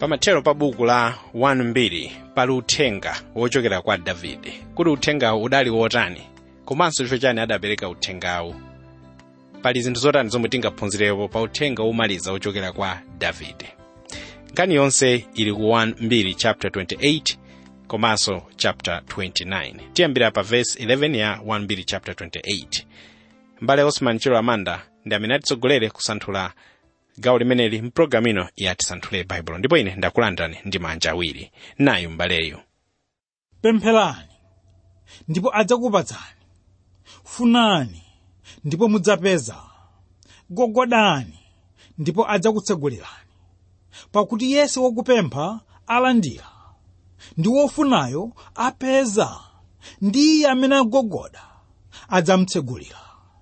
pamathero pa buku la 1 pali uthenga wochokera kwa davide kuti uthengawu udali wotani komanso chifukwa chani adapereka uthengawu pali zinthu zotani zomwe tingaphunzirepo pa uthenga womaliza wochokera kwa davide nkhani yonse ili ku 1 chapter 28 komanso chapter 29 tiyambira pa verse 11 ya 1 chapter 28 mbale osman chilo amanda ndi amene atitsogolere kusanthula gawo limeneli mpulogalamu ino yatisanthule baibulo ndipo ine ndakulandirani ndi manja awiri nayu mbaleyu pempherani ndipo adzakupatsani funani ndipo mudzapeza gogodani ndipo adzakutsegulirani pakuti yense wokupempha alandira ndi wofunayo apeza ndi iye amene agogoda adzamutsegulira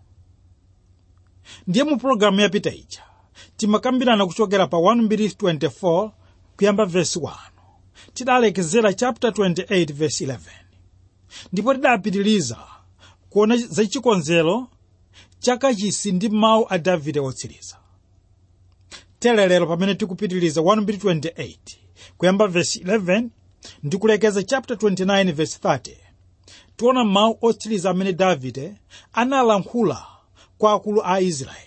ndiye mu pologalamu yapita ija timakambirana kuchokera pa 1:24 kuyamba vesi 1 tidalekezera chapter 28 verse 11 ndipo tidapitiriza kuona za chikonzero chakachisi ndi mawu a davide otsiriza telelero pamene tikupitiriza 1:28 kuyamba vesi 11 ndi kulekeza chapter 29 verse 30 tiona mawu otsiriza amene davide analankhula kwa akulu a israeli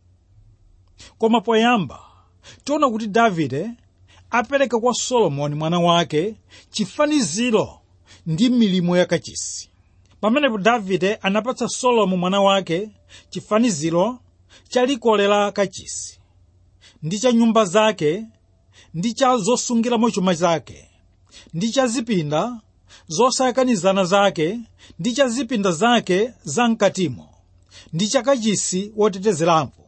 koma poyamba tiona kuti davide apereka kwa solomoni mwana wake chifaniziro ndi milimo yakachisi pamenepo davide anapatsa solomo mwana wake chifaniziro cha likole la kachisi ndi cha nyumba zake ndi cha zosungiramo chuma zake ndi cha zipinda zosakanizana zake ndi cha zipinda zake zamkatimo ndi cha kachisi wotetezerapo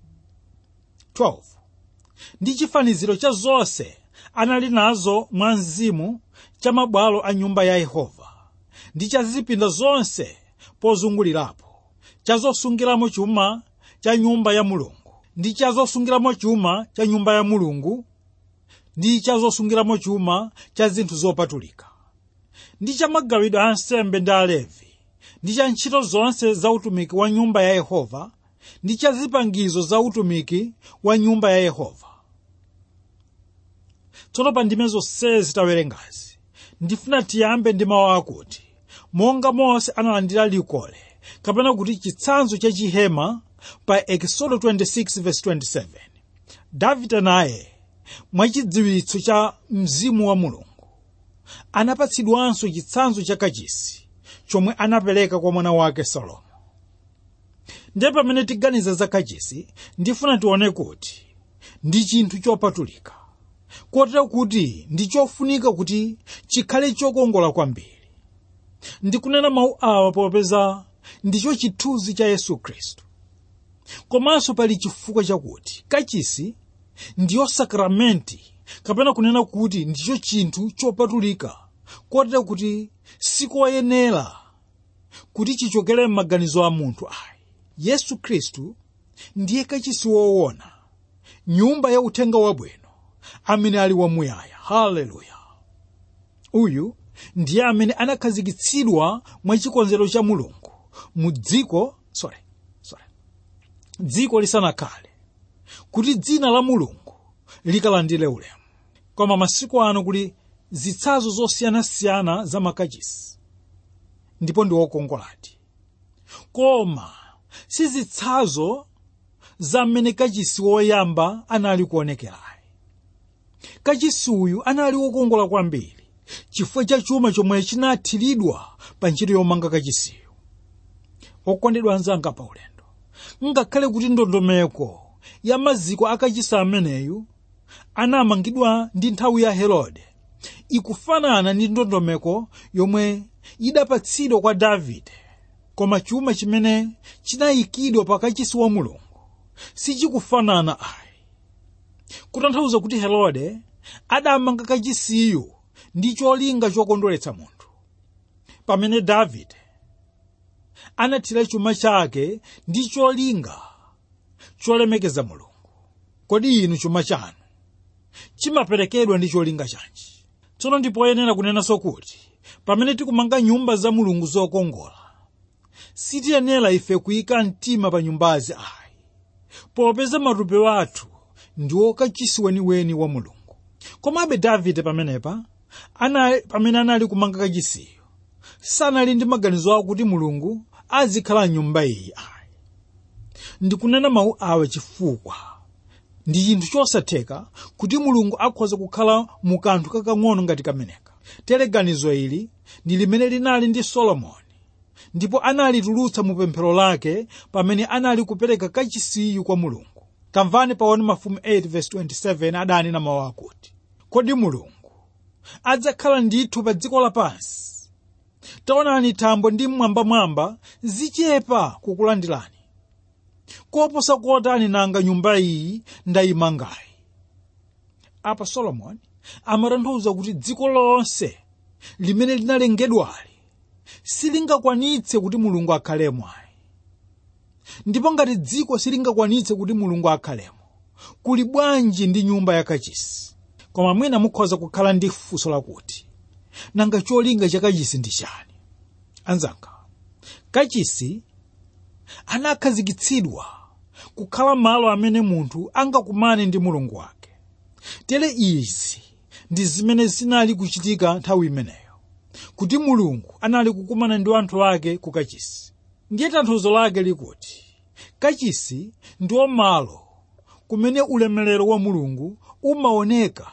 12 ndi chifaniziro cha zonse anali nazo mwa mzimu cha mabwalo a nyumba ya yehova ndi cha zipinda zonse pozungulirapo cha zosungiramo chuma cha nyumba ya mulungu ndi cha zosungiramo chuma cha nyumba ya mulungu ndi cha zosungiramo chuma cha zinthu zopatulika ndi cha magawidwe a nsembe ndi alevi ndi cha ntchito zonse za utumiki wa nyumba ya yehova ndi cha zipangizo za utumiki wa nyumba ya yehova tsono pa ndime zonsezi zitawerengazi ndifuna tiyambe ndi mawu akuti monga mose analandira likole kapena kuti chitsanzo cha chihema pa ekisodo 26:27 davide naye mwachidziwitso cha mzimu wa mulungu anapatsidwanso chitsanzo cha kachisi chomwe anapereka kwa mwana wake salomo ndiye pamene tiganiza za kachisi ndifuna tione kuti ndi chinthu chopatulika kotero kuti ndi chofunika kuti chikhale chokongola kwambiri ndikunena mawu awa popeza ndicho chithunzi cha yesu khristu komanso pali chifukwa chakuti kachisi ndiyo sakramenti kapena kunena kuti ndicho chinthu chopatulika kotero kuti sikoyenera kuti chichokere m'maganizo a munthu ayi yesu khristu ndiye kachisi woona nyumba ya uthenga wabwino amene ali wamuyaya haleluya uyu ndiye amene anakhazikitsidwa mwa chikonzero cha mulungu mu dziko sorry, sorry. dziko lisanakhale kuti dzina la mulungu likalandire ulemu koma masiku ano kuli zitsanzo zosiyanasiyana za makachisi ndipo ndi wokongoladi koma si zitsanzo za mmene kachisi woyamba anali kuonekerayi kachisi uyu anali wokongola kwambiri chifukwa cha chuma chomwe chinathiridwa pa ntchito yomanga kachisiyo okondedwa anzanga pa ulendo ngakhale kuti ndondomeko ya maziko akachisi ameneyu anamangidwa ndi nthawi ya herode ikufanana ndi ndondomeko yomwe idapatsidwa kwa davide koma chuma chimene chinayikidwa pa kachisi wa mulungu sichikufanana ayi kutanthauza kuti herode adamanga kachisiyo ndi cholinga chokondweretsa munthu pamene davide anathira chuma chake ndi cholinga cholemekeza mulungu kodi inu chuma chanu chimaperekedwa ndi cholinga chanji tsono ndipoyenera kunenanso kuti pamene tikumanga nyumba za mulungu zokongola sitiyenera ife kuyika mtima pa nyumbazi ayi popeza matupi athu ndi okachisi weniweni wa mulungu komabe davide pamenepa anali pamene anali kumanga kachisiyo sanali ndi maganizo akuti mulungu azikhala mnyumba iyi ayi ndikunena mawu awa chifukwa ndi chinthu chosatheka kuti mulungu akhoza kukhala mu kanthu kakang'ono ngati kameneka tere ganizo ili ndi limene linali ndi solomoni ndipo analitulutsa mu pemphero lake pamene anali kupereka kachisiyu kwa mulungu tamvani paoni mafumu 8:27 adanena mawu akuti kodi mulungu adzakhala ndithu pa dziko lapansi taonani thambo ndi mmwambamwamba zichepa kukulandirani koposa kotani nanga nyumba iyi ndayimangayi apa solomoni amatanthauza kuti dziko lonse limene linalengedwali silingakwanitse kuti mulungu akhalemo ayi ndipo ngati dziko silingakwanitse kuti mulungu akhalemo kuli bwanji ndi nyumba yakachisi koma mwina mukhoza kukhala ndi funso lakuti nanga cholinga cha kachisi ndi chani anzanga kachisi anakhazikitsidwa kukhala malo amene munthu angakumane ndi mulungu wake tere izi ndi zimene zinali kuchitika nthawi imeneyo kuti mulungu anali kukumana ndi anthu ake ku kachisi ndiye tanthauzo lake likuti kachisi ndiwo malo kumene ulemerero wa mulungu umaoneka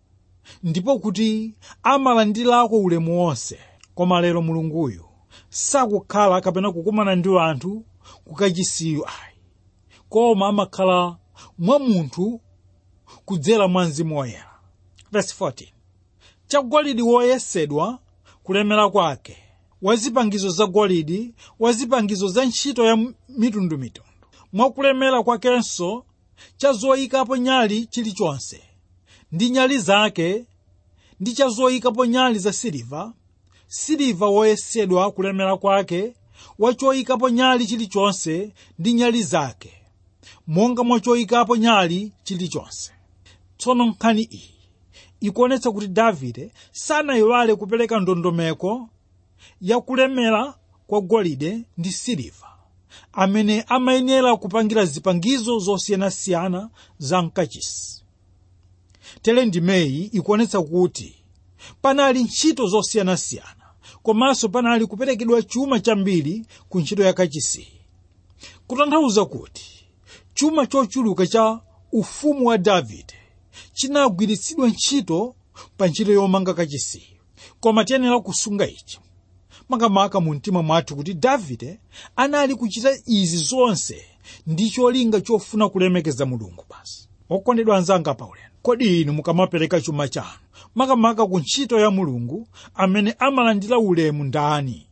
ndipo kuti amalandirako ulemu wonse koma lero mulunguyu sakukhala kapena kukumana ndi anthu kukachisiyo ayi koma amakhala mwa munthu kudzera mwa mzimu woyera verse 14 chagolide woyesedwa kulemera kwake wazipangizo za golide wazipangizo za ntchito ya mitundumitundu mwakulemera kwakenso cha zoyikapo nyali chilichonse ndi nyali zake ndi cha zoyikapo nyali za siliva siliva woyesedwa kulemera kwake wa choyikapo nyali chilichonse ndi nyali zake monga mwa choyikapo nyali chilichonse tsono nkhani iyi ikuonetsa kuti davide sanayiwale kupereka ndondomeko ya kulemera kwa golide ndi siliva amene amayenera kupangira zipangizo zosiyanasiyana za mkachisi tere ndimeyi ikuonetsa kuti panali ntchito zosiyanasiyana komanso panali kuperekedwa chuma chambiri ku ntchito ya kachisi kutanthauza kuti chuma chochuluka cha ufumu wa davide chinagwiritsidwa ntchito pa ntchito yomanga kachisi koma tiyenera kusunga ichi makamaka mu mtima mwathu kuti davide anali kuchita izi zonse ndi cholinga chofuna kulemekeza mulungu basi okondedwa anzanga paulendo kodi inu mukamapereka chuma chanu makamaka ku ntchito ya mulungu amene amalandira ulemu ndani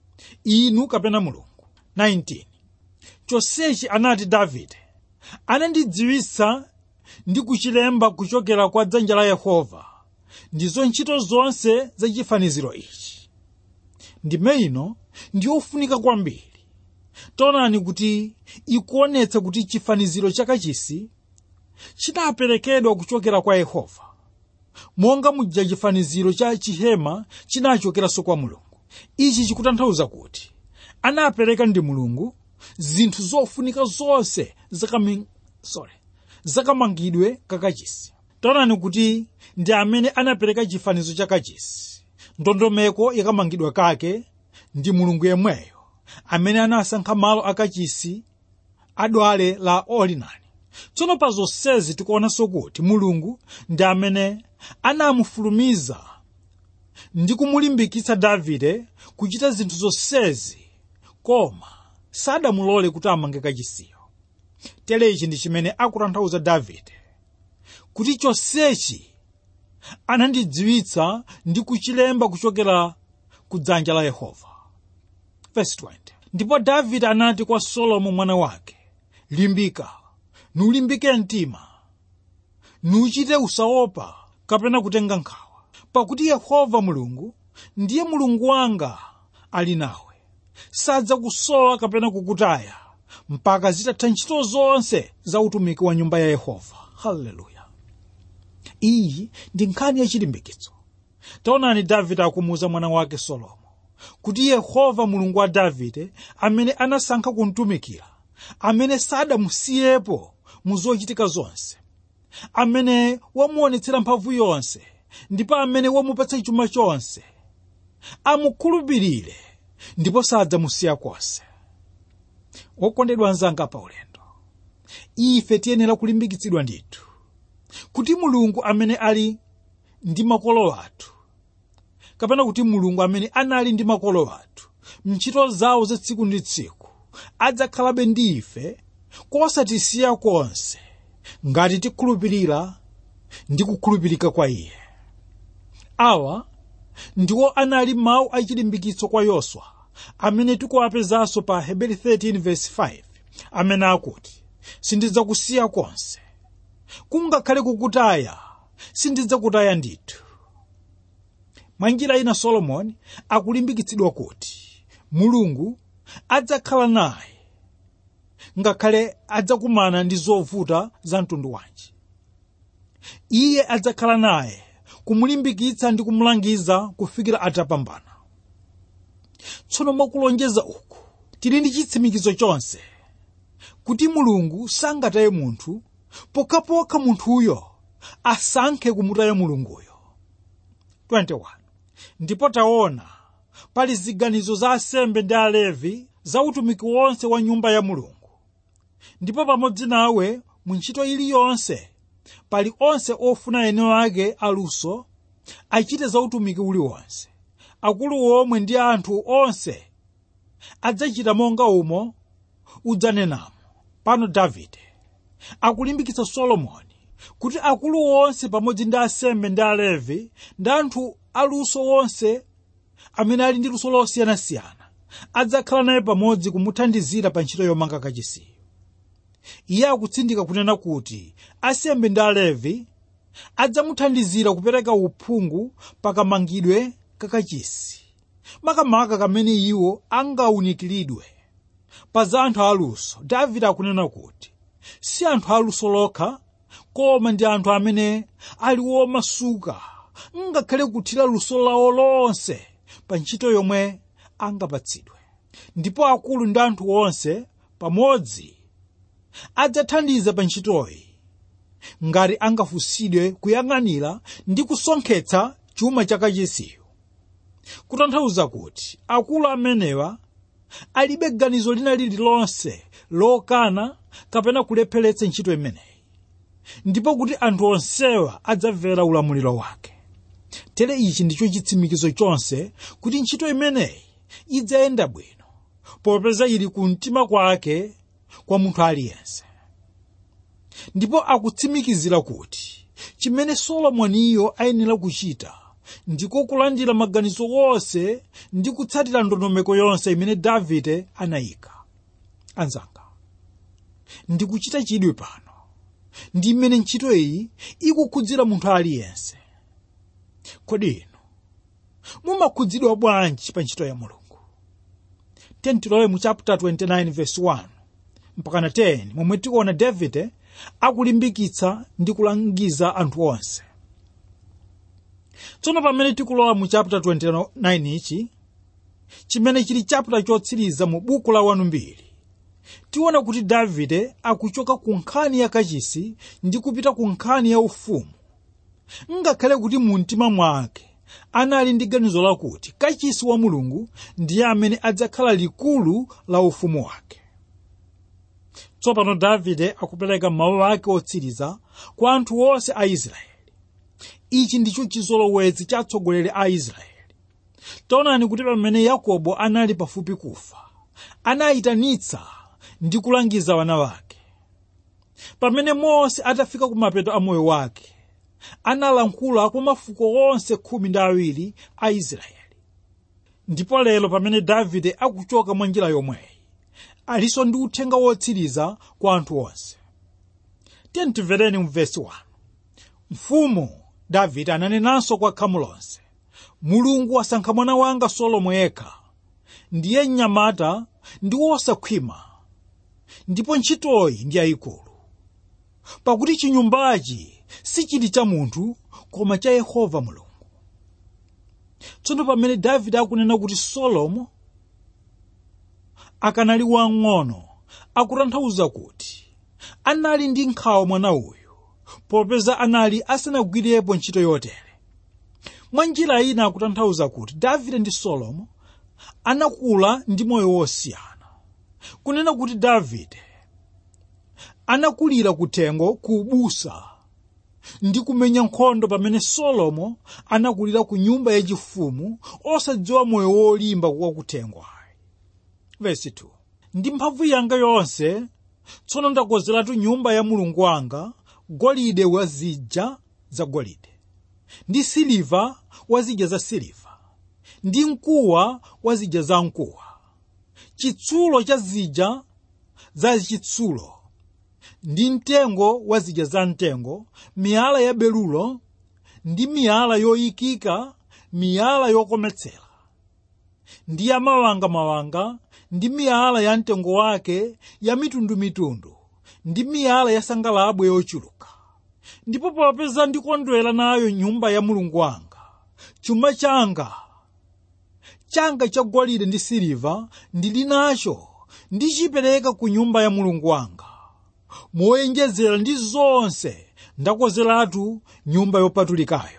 inu kapena mulungu 19 chonsechi anati davide anandidziwitsa ndi kuchilemba kuchokera kwa dzanja la yehova ndizo ntchito zonse za chifaniziro ichi ndime ino ndiyofunika kwambiri taonani kuti ikuonetsa kuti chifaniziro chakachisi chinaperekedwa kuchokera kwa yehova monga muja chifaniziro cha chihema chinachokeranso kwa mulungu ichi chikutanthauza kuti anapereka ndi mulungu zinthu zofunika zonse zakami, sorry, zakamangidwe kakachisi taonani kuti ndi amene anapereka chifanizo cha kachisi ndondomeko yakamangidwa kake ndi mulungu yemweyo amene anasankha malo akachisi adwale la olinani tsono pa zonsezi tikuonanso kuti mulungu ndi amene anamufulumiza ndi kumulimbikitsa davide kuchita zinthu zonsezi koma sadamulole kuti amange kachisiyo tere ichi ndi chimene akutanthauza davide kuti chonsechi anandidziwitsa ndi kuchilemba kuchokera ku dzanja la yehova Verse 20. ndipo davide anati kwa solomo mwana wake limbika nulimbike mtima nuchite usaopa kapena kutenga nkhawa pakuti yehova mulungu ndiye mulungu wanga ali nawe sadzakusowa kapena kukutaya mpaka zitatha ntchito zonse za utumiki wa nyumba ya yehova haleluya iyi ndi nkhani yachilimbikitso taonani davide akumuwuza mwana wake solomo kuti yehova mulungu wa davide amene anasankha kumtumikira amene sadamusiyepo mu zochitika zonse amene wamuonetsera mphamvu yonse ndipo amene wamupatsa chuma chonse amukhulupirire ndipo sadzamusiya konse wokondedwa anzanga pa ulendo ife tiyenera kulimbikitsidwa ndithu kuti mulungu amene ali ndi makolo athu kapena kuti mulungu amene anali ndi makolo athu mntchito zawo za tsiku ndi tsiku adzakhalabe ndi ife kosatisiya konse ngati tikhulupirira ndi kukhulupirika kwa iye awa ndiwo anali mawu achilimbikitso kwa yoswa amene tikuwapezanso pa heberi 13:5 amene akuti sindidzakusiya konse kungakhale kukutaya sindidzakutaya ndithu mwa njira ina solomoni akulimbikitsidwa kuti mulungu adzakhala naye ngakhale adzakumana ndi zovuta za mtundu wanji iye adzakhala naye kumulimbikitsa ndi kumulangiza kufikira atapambana tsono mwakulonjeza uku tili ndi chitsimikizo chonse kuti mulungu sangataye munthu pokhapokha munthuyo asankhe kumutaya mulunguyo 21 ndipo taona pali ziganizo za asembe ndi alevi za utumiki wonse wa nyumba ya mulungu ndipo pamodzi nawe mu ntchito iliyonse pali onse ofuna ene ake aluso achite za utumiki uliwonse akulu omwe ndi anthu onse adzachita monga umo udzanenamo pano davide akulimbikitsa solomoni kuti akulu onse pamodzi ndi asembe ndi alevi ndi anthu aluso onse amene ali ndi luso losiyanasiyana adzakhala naye pamodzi kumuthandizira pa ntchito yomanga kachisiyo iye akutsindika kunena kuti asembe ndi alevi adzamuthandizira kupereka uphungu pakamangidwe kakachisi makamaka kamene iwo angawunikiridwe pa za anthu aluso davide akunena kuti si anthu aluso lokha koma ndi anthu amene ali womasuka ngakhale kuthira luso lawo lonse pa ntchito yomwe angapatsidwe ndipo akulu ndi anthu onse pamodzi adzathandiza pa ntchitoyi ngati angafunsidwe kuyang'anira ndi kusonkhetsa chuma chakachisiyo kutanthauza kuti akulu amenewa alibe ganizo lina lililonse lokana kapena kulepheretsa ntchito imeneyi ndipo kuti anthu onsewa adzamvera ulamuliro wake tere ichi ndicho chitsimikizo chonse kuti ntchito imeneyi idzayenda bwino popeza ili ku mtima kwake kwa munthu aliyense ndipo akutsimikizira kuti chimene solomoniyo ayenera kuchita ndiko kulandira maganizo onse ndi kutsatira ndondomeko yonse imene davide anayika anzanga ndikuchita chidwi pano ndi mmene ntchito iyi ikukhudzira munthu aliyense kodi inu mumakhudzidwa bwanji pa ntchito ya mulungu tentilowe mu chapter 29 verse 1 mpakana 10 momwe tikuona davide akulimbikitsa ndi kulangiza anthu onse tsono pamene tikulowa mu chapter 29 ichi chimene chili chapter chotsiriza mu buku la wanu mbiri tiona kuti davide akuchoka ku nkhani ya kachisi ndi kupita ku nkhani ya ufumu ngakhale kuti mu mtima mwake anali ndi ganizo lakuti kachisi wa mulungu ndiye amene adzakhala likulu la ufumu wake tsopano davide akupereka mawu ake otsiriza kwa anthu onse a israeli ichi ndicho chizolowezi cha atsogoleri a israeli taonani kuti pamene yakobo anali pafupi kufa anayitanitsa ndi kulangiza wana wake pamene mose atafika kumapeto a moyo wake analankhula kwa mafuko onse khumi ndi awiri a israeli ndipo lero pamene davide akuchoka mwa njira yomweyi alinso ndi uthenga wotsiriza kwa anthu onse tiyeni timvereni mu vesi 1 mfumu davide ananenanso kwa khamu lonse mulungu wasankha mwana wanga solomo yekha ndiye mnyamata ndi wosakhwima ndipo ntchitoyi ndi yayikulu pakuti chinyumbachi sichili cha munthu koma cha yehova mulungu tsono pamene davide akunena kuti solomo akanali wang'ono akutanthauza kuti anali ndi nkhawa mwana uyu popeza anali asanagwirepo ntchito yotere mwa njira ina akutanthauza kuti davide ndi solomo anakula ndi moyo wosiyana kunena kuti davide anakulira kuthengo ku ubusa ndi kumenya nkhondo pamene solomo anakulira ku nyumba yachifumu osadziwa moyo wolimba wakuthengo ayi vesi 2 ndi mphamvu yanga yonse tsono ndakozeratu nyumba ya mulungu wanga golide wa zija za golide ndi siliva wa zija za siliva ndi mkuwa wa zija za mkuwa chitsulo cha zija za chitsulo ndi mtengo wa zija za mtengo miyala ya belulo ndi miyala yoyikika miyala yokometsera ndi ya mawangamawanga ndi miyala ya mtengo wake ya mitundumitundu ndi miyala ya sangalabwe yochuluka ndipo popeza ndikondwera nayo nyumba ya mulungu wanga chuma changa changa cha golide ndi siliva ndili nacho ndichipereka ku nyumba ya mulungu wanga moyenjezera ndi zonse ndakozeratu nyumba yopatulikayo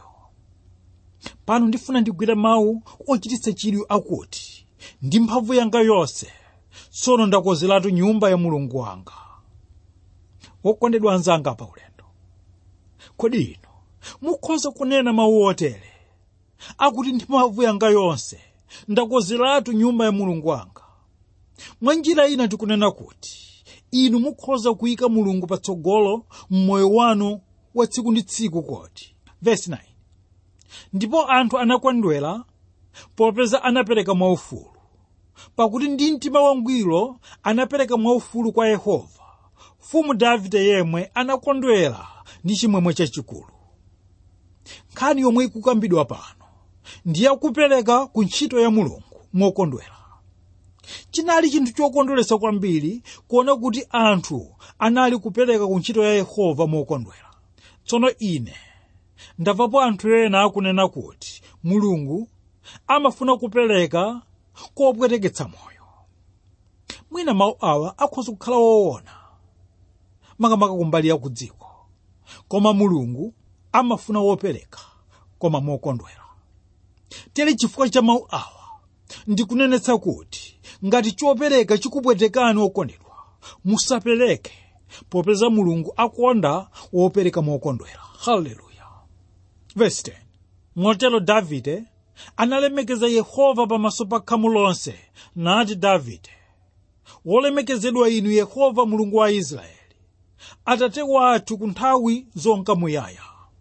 pano ndifuna ndigwire mawu ochititsa chidwi akuti ndi mphamvu yanga yonse tsono ndakozeratu nyumba ya mulungu wanga wokondedwa anzanga pa ulendo kodi ino mukhoza kunena mawu otere akuti ndi mphamvu yanga yonse ndakozeratu nyumba ya mulungu wanga mwa njira ina tikunena kuti inu mukhoza kuyika mulungu patsogolo mmoyo wanu wa tsiku ndi tsiku kodi vesi 9 ndipo anthu anakondwera popeza anapereka mwaufulu pakuti ndi mtima wangwiro anapereka mwaufulu kwa yehova mfumu davide yemwe anakondwera ndi chimwemwe chachikulu nkhani yomwe ikukambidwa pano ndiye kupereka ku ntchito ya mulungu mokondwera chinali chinthu chokondweretsa kwambiri kuona kuti anthu anali kupereka ku ntchito ya yehova mokondwera tsono ine ndamvapo anthu ena akunena kuti mulungu amafuna kupereka kopweteketsa moyo mwina mawu awa akhoza kukhala woona makamaka kumbali ya ku dziko koma mulungu amafuna wopereka koma mokondwera tere chifukwa cha mawu awa ndikunenetsa kuti ngati chopereka chikupwetekani okondedwa musapereke popeza mulungu akonda wopereka mokondwera haleluya verse 10 motero davide analemekeza yehova pamaso pa khamu lonse nati davide wolemekezedwa inu yehova mulungu wa israeli atate wathu ku nthawi zonka muyaya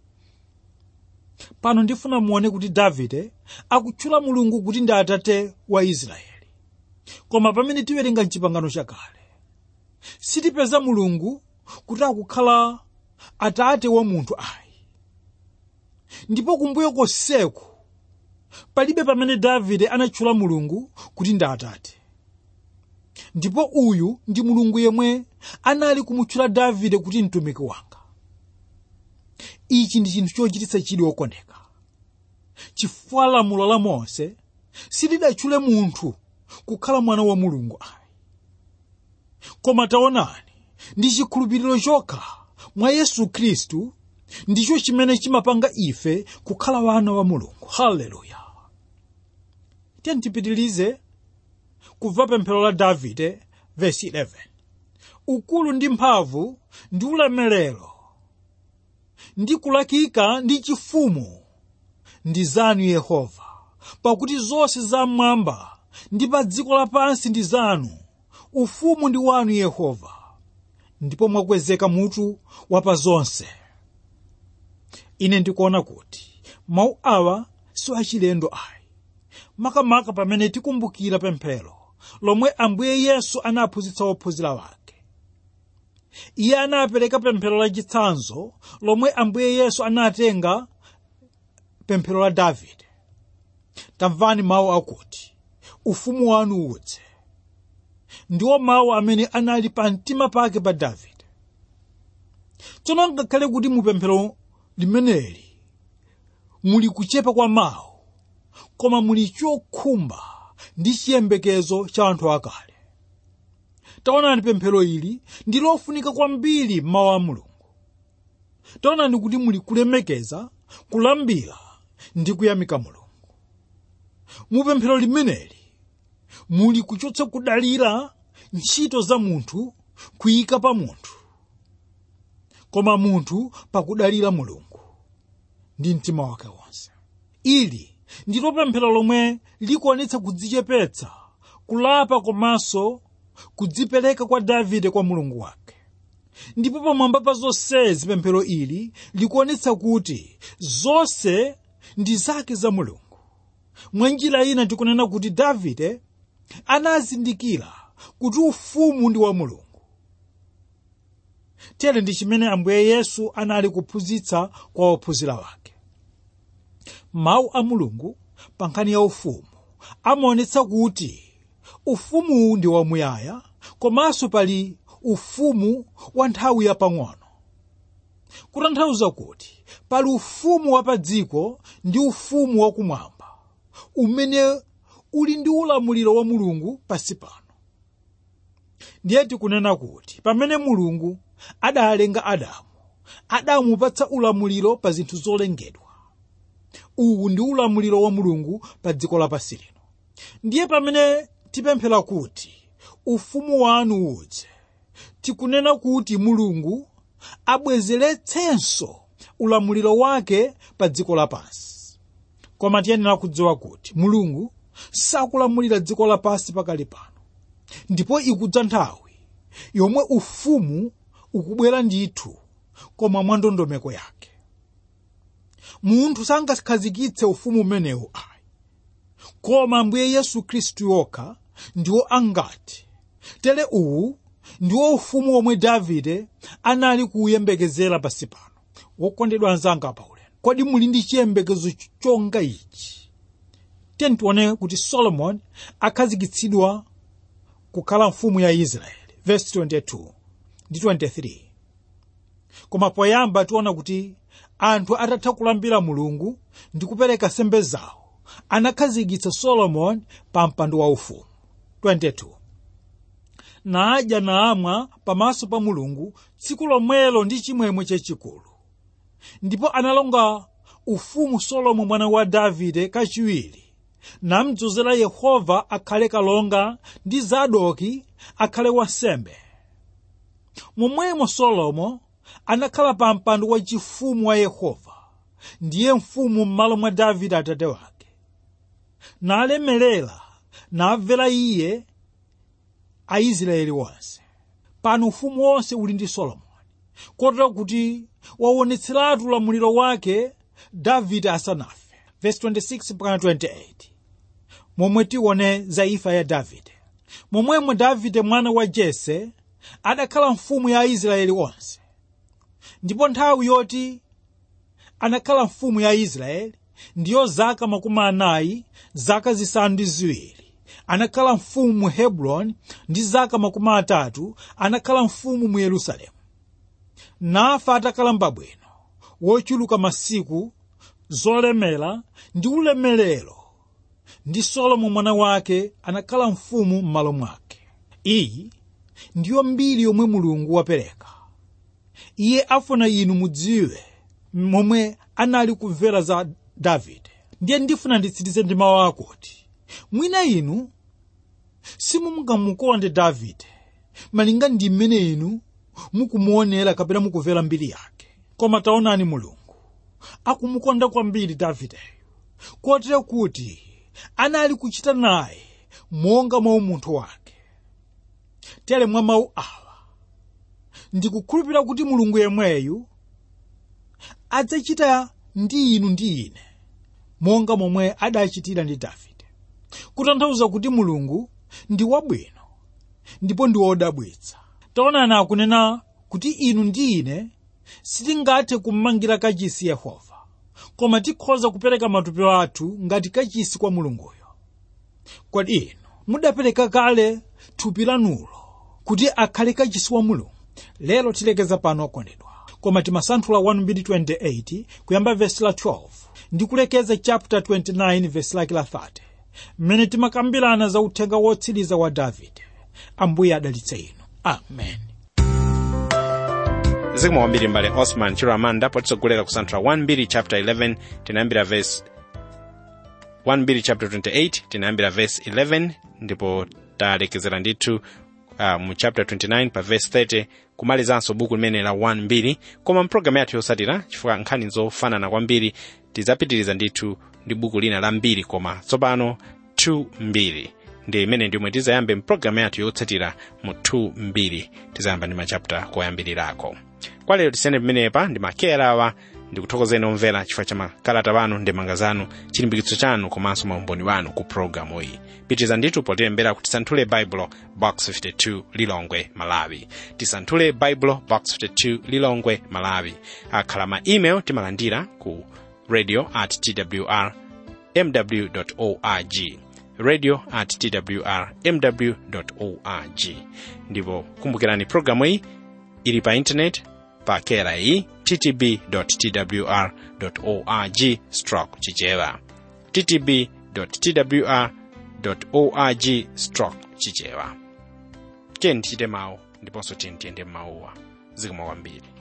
pano ndifuna muone kuti davide akutchula mulungu kuti ndi atate wa israeli koma pamene tiwerenga mchipangano chakale sitipeza mulungu kuti akukhala atate wa munthu ayi ndipo kumbuyo konseku palibe pamene davide anatchula mulungu kuti ndi atate ndipo uyu ndi mulungu yemwe anali kumutchula davide kuti mtumiki wanga ichi ndi chinthu chochititsa chidwi wokondeka chifukwa lamulo la mose silidatchule munthu kukhala mwana wa mulungu ayi koma taonani ndi chikhulupiriro chokha mwa yesu khristu ndicho chimene chimapanga ife kukhala wana wa mulungu haleluya tiye tipitilize kubva pemphero la davide vesi 11 ukulu ndi mphamvu ndi ulemerero ndi kulakika ndi chifumu ndi zanu yehova pakuti zonse zam'mwamba ndi pa dziko lapansi ndi zanu ufumu ndi wanu yehova ndipo mwakwezeka mutu wa pa zonse ine ndikuona kuti mawu awa si achilendo ayi makamaka pamene tikumbukira pemphero lomwe ambuye yesu anaphunzitsa ophunzira wake iye anapereka pemphero lachitsanzo lomwe ambuye yesu anatenga pemphero la davide tamvani mawu akuti ufumu wanu udze ndiwo mawu amene anali pa mtima pake pa davide tsono ngakhale kuti mu pemphero limeneli muli kuchepa kwa mawu koma muli chokhumba ndi chiyembekezo cha anthu akale taonani pemphero ili ndi lofunika kwambiri mawu a mulungu taonani kuti muli kulemekeza kulambira ndi kuyamika mulungu mu pemphero limeneli muli kuchotsa kudalira ntchito za munthu kuyika pa munthu koma munthu pakudalira mulungu ndi mtima wake wonse ili ndilo pemphero lomwe likuonetsa kudzichepetsa kulapa komanso kudzipereka kwa davide kwa mulungu wake ndipo pamwamba pa zonsezi pemphero ili likuonetsa kuti zonse ndi zake za mulungu mwa njira ina tikunena kuti davide anazindikira kuti ufumu ndi wa mulungu tere ndi chimene ambuye yesu anali kuphunzitsa kwa ophunzira wake mawu a mulungu pa nkhani ya ufumu amaonetsa kuti ufumuwu ndi wamuyaya komanso pali ufumu wa nthawi yapang'ono kutanthauza kuti pali ufumu wa pa dziko ndi ufumu wakumwamba umene uli ndi ulamuliro wa mulungu pansi pano ndiye tikunena kuti pamene mulungu adalenga adamu adamupatsa ulamuliro pa zinthu zolengedwa uwu ndi ulamuliro wa mulungu pa dziko lapansi lino ndiye pamene tipemphera kuti ufumu wanu udze tikunena kuti mulungu abwezeretsenso ulamuliro wake pa dziko lapansi koma tiyenera kudziwa kuti mulungu sakulamulira dziko lapansi pakali pano ndipo ikudza nthawi yomwe ufumu ukubwera ndithu koma mwa ndondomeko yake munthu sangakhazikitse ufumu umenewu ayi koma ambuye yesu khristu yokha ndiwo angati tere uwu ndiwo ufumu womwe davide anali kuuyembekezera pansi pano wokondedwa anzanga paulendo kodi muli ndi chiyembekezo chonga ichi tiyeni tione kuti solomoni akhazikitsidwa kukhala mfumu ya israeli verse 22 ndi 23 koma poyamba tiona kuti anthu atatha kulambira mulungu ndi kupereka sembe zawo anakhazikitsa solomoni pa mpando waufumu 22 nadya namwa pamaso pa mulungu tsiku lomwelo ndi chimwemwe chachikulu ndipo analonga ufumu solomo mwana wa davide kachiwiri namdzozera yehova akhale kalonga ndi zadoki akhale wansembe momwemo solomo anakhala pa mpando wachifumu wa yehova ndiye mfumu m'malo mwa davide atate wake nalemerera namvera iye aisraeli onse pano ufumu wonse uli ndi solomoni kotero kuti waonetseratu ulamuliro wake davide asanafe verse 26-28 momwe tione za imfa ya davide momwemo davide mwana wa jese adakhala mfumu ya aisraeli onse ndipo nthawi yoti anakhala mfumu ya israeli ndiyo zaka makumi anayi zaka zisanu ndi ziwiri anakhala mfumu mu hebroni ndi zaka makumi atatu anakhala mfumu mu yerusalemu nafa atakalamba bwino wochuluka masiku zolemera ndi ulemerero ndi solomo mwana wake anakhala mfumu m'malo mwake iyi ndiyo mbiri yomwe mulungu wapereka iye afuna inu mudziwe momwe anali kumvera za davide ndiye ndifuna nditsirize ndi mawu akuti mwina inu simungamukonde davide malinga ndi mmene inu mukumuonera kapena mukumvera mbiri yake koma taonani mulungu akumukonda kwambiri davideyo kotero kuti anali kuchita naye monga mwa umunthu wake tere mwa mawu awa ndikukhulupirira kuti mulungu yemweyu adzachita ndi inu ndi ine monga momwe adachitira ndi davide kutanthauza kuti mulungu ndi wabwino ndipo ndi wodabwitsa taonani akunena kuti inu ndi ine sitingathe kummangira kachisi yehova koma tikhoza kupereka matupi athu ngati kachisi kwa mulunguyo kodi inu mudapereka kale thupi lanulo kuti akhale kachisi wa mulungu lero tilekeza pano okondedwa koma timasanthula 1:28 kuyamba vesi la 12 ndi kulekeza chapter 29 vesi lake la 30 mmene timakambirana za uthenga wotsiriza wa davide ambuye adalitse inu amen zikomo kwambiri mbale osman chiramanda potitsogolera kusanthula 1 chapter 11 tinayambira verse 1 chapter 28 tinayambira verse 11 ndipo talekezera ndithu uh, mu chapter 29 pa verse 30 kumalizanso buku limene la 1 koma mpulogalamu yathu yotsatira chifukwa nkhani zofanana kwambiri tidzapitiriza ndithu ndi buku lina la mbiri koma tsopano 2 mbiri ndi imene ndimwe tizayambe mpulogalamu yathu yotsatira mu 2 mbiri tizayamba ndi machapita koyambirirako kwa lero tisiyane pamenepa ndi makera awa ndikuthokozeni omvera chifukwa cha makalata wanu ndemanga zanu chilimbikitso chanu komanso maumboni wanu ku pulogalamu iyi pitiriza ndithu potilembera kuti tisanthule baibulo box 52 lilongwe malawi tisanthule baibulo box 52 lilongwe malawi akhala ma email timalandira ku radio at twr mw org radio at twr mw org ndipo kumbukirani pulogalamu iyi ili pa intaneti pa kera iyi ttb twr org stroke chichewa ttb twr org stroke chichewa tiyeni tichite mawu ndiponso tiyeni tiyende m'mawuwa zikomo kwambiri